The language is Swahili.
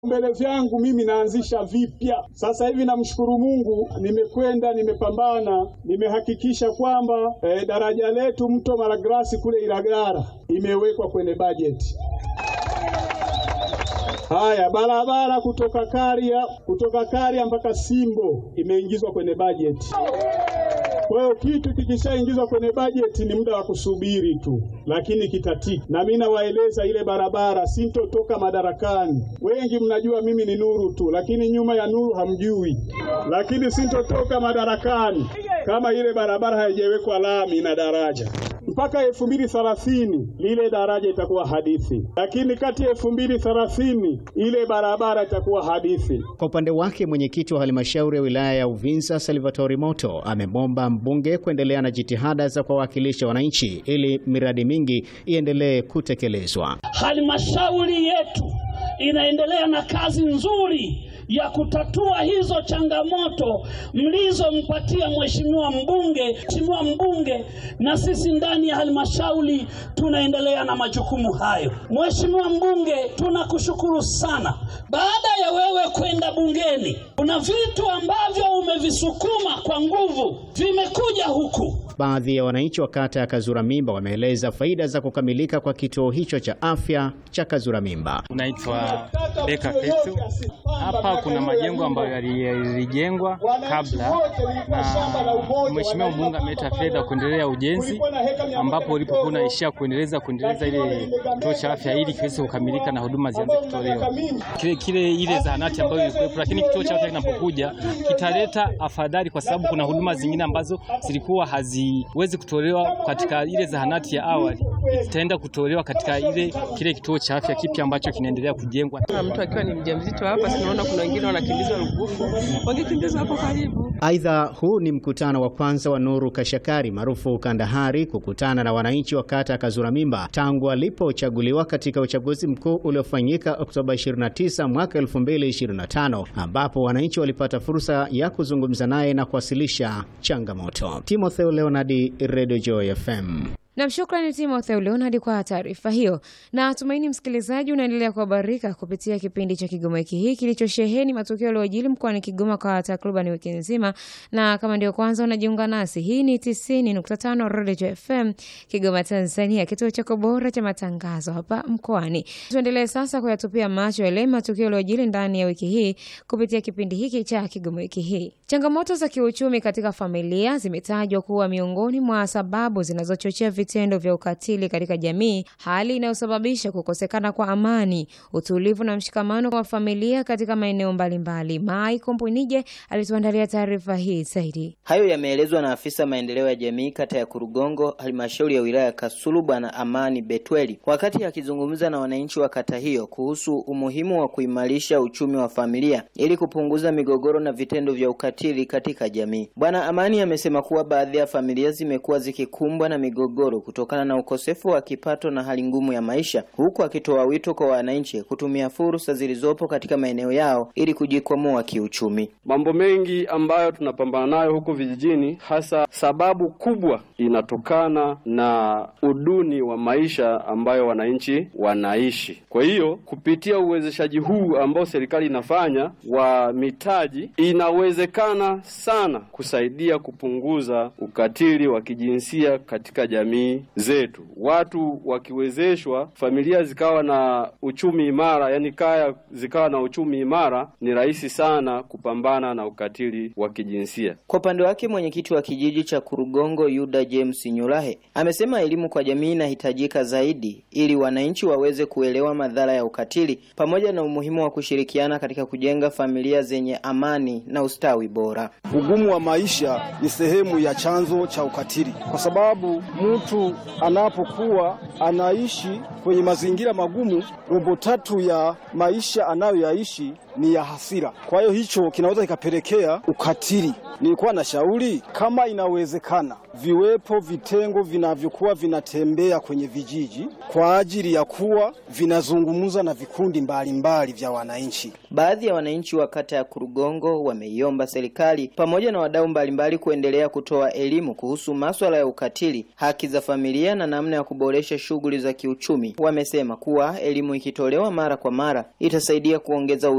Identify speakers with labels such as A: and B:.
A: mbele vyangu mimi naanzisha vipya. Sasa hivi namshukuru Mungu, nimekwenda nimepambana, nimehakikisha kwamba eh, daraja letu mto Malagarasi kule Ilagara imewekwa kwenye bajeti. Haya, barabara kutoka Karia kutoka Karia mpaka Simbo imeingizwa kwenye bajeti. Kwa hiyo kitu kikishaingizwa kwenye bajeti ni muda wa kusubiri tu, lakini kitatiki. Na mimi nawaeleza ile barabara, sintotoka madarakani. Wengi mnajua mimi ni Nuru tu, lakini nyuma ya Nuru hamjui. Lakini sintotoka madarakani kama ile barabara haijawekwa lami na daraja mpaka elfu mbili thelathini lile daraja itakuwa hadithi, lakini kati ya elfu mbili thelathini ile barabara itakuwa hadithi.
B: Kwa upande wake mwenyekiti wa halmashauri ya wilaya ya Uvinza Salvatori Moto amemwomba mbunge kuendelea na jitihada za kuwawakilisha wananchi ili miradi mingi iendelee kutekelezwa.
C: Halmashauri yetu inaendelea na kazi nzuri ya kutatua hizo changamoto mlizompatia mheshimiwa mbunge. Mheshimiwa mbunge, na sisi ndani ya halmashauri tunaendelea na majukumu hayo. Mheshimiwa mbunge, tunakushukuru sana. Baada ya wewe kwenda bungeni, kuna vitu ambavyo umevisukuma kwa nguvu vimekuja huku.
B: Baadhi ya wananchi wa kata ya Kazura Mimba wameeleza faida za kukamilika kwa kituo hicho cha afya cha Kazura Mimba.
D: Unaitwa Beka Fetu. Hapa kuna majengo ambayo yalijengwa kabla na mheshimiwa mbunge ameleta fedha kuendelea ujenzi, ambapo ulipokuwa unaishia kuendeleza kuendeleza ile kituo cha afya ili kiweze kukamilika na huduma zianze kutolewa kile kile ile zahanati ambayo ilikuwepo, lakini kituo cha afya kinapokuja kitaleta afadhali, kwa sababu kuna huduma zingine ambazo zilikuwa haziwezi kutolewa katika ile zahanati ya awali, zitaenda kutolewa katika ile kile kituo cha afya kipya ambacho kinaendelea kujengwa.
E: Mtu akiwa ni mjamzito hapa, sinaona kuna wengine wanakimbizwa Lugufu, wangekimbizwa hapo karibu.
B: Aidha, huu ni mkutano wa kwanza wa Nuru Kashakari maarufu Kandahari kukutana na wananchi wa kata ya Kazura Mimba tangu alipochaguliwa katika uchaguzi mkuu uliofanyika Oktoba 29 mwaka 2025, ambapo wananchi walipata fursa ya kuzungumza naye na kuwasilisha changamoto. Timotheo Leonardi, Radio Joy FM.
F: Nam, shukrani Timotheo Leonard kwa taarifa hiyo, na tumaini msikilizaji unaendelea kuhabarika kupitia kipindi cha Kigoma wiki hii kilichosheheni matukio yaliyojiri mkoani Kigoma kwa takriban wiki nzima. Na kama ndio kwanza unajiunga nasi, hii ni 90.5 Radio FM Kigoma, Tanzania, kituo chako bora cha matangazo hapa mkoani. Tuendelee sasa kuyatupia macho yale matukio yaliyojiri ndani ya wiki hii kupitia kipindi hiki cha Kigoma wiki hii. Changamoto za kiuchumi katika familia zimetajwa kuwa miongoni mwa sababu zinazochochea vitendo vya ukatili katika jamii, hali inayosababisha kukosekana kwa amani, utulivu na mshikamano wa familia katika maeneo mbalimbali. Mai Kompunije alituandalia taarifa hii zaidi.
G: Hayo yameelezwa na afisa maendeleo ya jamii kata ya Kurugongo, halmashauri ya wilaya ya Kasulu, Bwana Amani Betweli, wakati akizungumza na wananchi wa kata hiyo kuhusu umuhimu wa kuimarisha uchumi wa familia ili kupunguza migogoro na vitendo vya ukatili katika jamii. Bwana Amani amesema kuwa baadhi ya familia zimekuwa zikikumbwa na migogoro kutokana na ukosefu wa kipato na hali ngumu ya maisha, huku akitoa wito kwa wananchi kutumia fursa zilizopo katika maeneo yao ili kujikwamua kiuchumi.
H: Mambo mengi ambayo tunapambana nayo huku vijijini, hasa sababu kubwa inatokana na uduni wa maisha ambayo wananchi wanaishi. Kwa hiyo kupitia uwezeshaji huu ambao serikali inafanya wa mitaji, inawezekana sana kusaidia kupunguza ukatili wa kijinsia katika jamii zetu. Watu wakiwezeshwa, familia zikawa na uchumi imara, yani kaya zikawa na uchumi imara, ni rahisi sana kupambana na ukatili wa kijinsia.
G: Kwa upande wake, mwenyekiti wa kijiji cha Kurugongo Yuda James Nyulahe amesema elimu kwa jamii inahitajika zaidi ili wananchi waweze kuelewa madhara ya ukatili pamoja na umuhimu wa kushirikiana katika kujenga familia zenye amani na ustawi bora.
I: Ugumu wa maisha ni sehemu ya chanzo cha ukatili, kwa sababu mtu anapokuwa anaishi kwenye mazingira magumu, robo tatu ya maisha anayoyaishi ni ya hasira. Kwa hiyo hicho kinaweza kikapelekea ukatili. Nilikuwa na shauri kama inawezekana, viwepo vitengo vinavyokuwa vinatembea kwenye vijiji kwa ajili ya kuwa vinazungumza na vikundi mbalimbali mbali vya wananchi.
G: Baadhi ya wananchi wa kata ya Kurugongo wameiomba serikali pamoja na wadau mbalimbali kuendelea kutoa elimu kuhusu maswala ya ukatili, haki za familia na namna ya kuboresha shughuli za kiuchumi. Wamesema kuwa elimu ikitolewa mara kwa mara itasaidia kuongeza